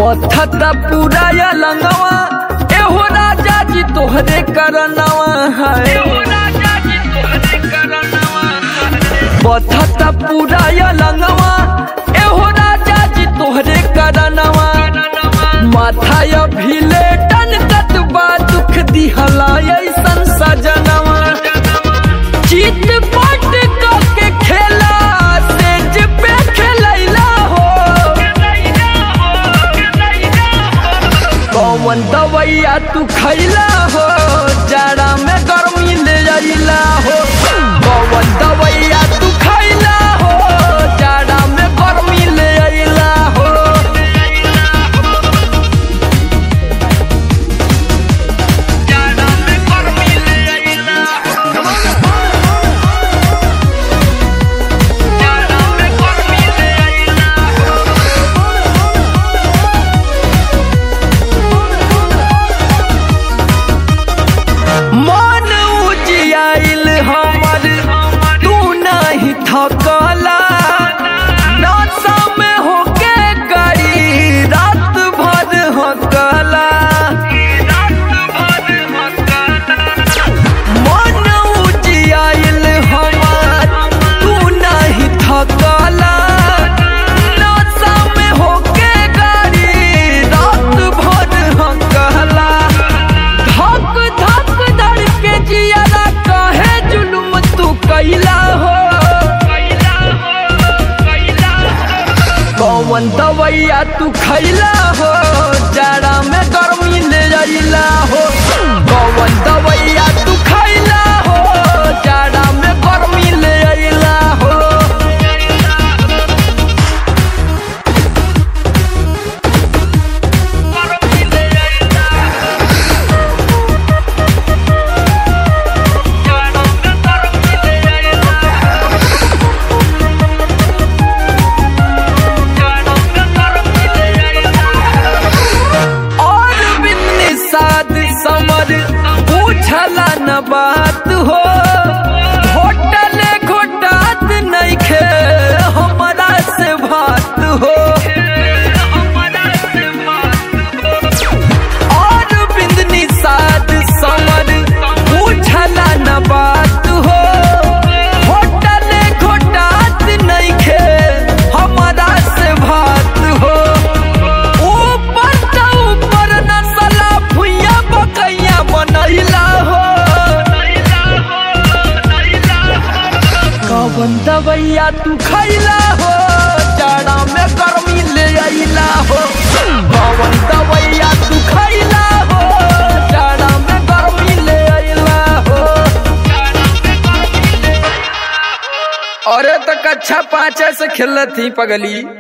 बथता पूरा या लंगवा एहो राजा जी तोहरे करनवा है बथता पूरा या लंगवा एहो राजा जी तोहरे करनवा माथा या भीले टन कतबा दुख दिहला ऐसन सजनवा चित पट के खेला सेज पे खेलैला हो कौन दवैया तू खैला हो जाड़ा में गर्मी ले अइला हो कौन दवैया तू खैला हो जाड़ा में गर्मी ले अइला हो जाड़ा में गर्मी ले अइला जाड़ा में गर्मी ले अइला मन उजियाइल हमर तू नहीं थकला नशा में होके गई रात भर हकला मन उजियाइल हमर तू नहीं थकला नशा में होके गई रात भर हकला धक धक धड़ के जियारा कहे जुलुम तू कैला हो कौन दवैया तू खैला हो जाड़ा में गर्मी ले अइला हो कौन दवैया तू खैला हो जाड़ा में गर्मी ले अइला हो और बिन्नी साध समर पूछला न बात हो होटल घोटात नहीं खे हमारा से बात हो और बिंदनी साध समर पूछला न बात हो होटल घोटात नहीं खे हमारा से बात हो ऊपर त ऊपर नसला भुइया बकैया बनैला हो कवन दवैया तू खैला हो जाड़ा में गर्मी ले अइला हो कवन दवैया तू खैला हो जाड़ा में गर्मी ले अइला हो अरे तो कक्षा पाँच से खेलत थी पगली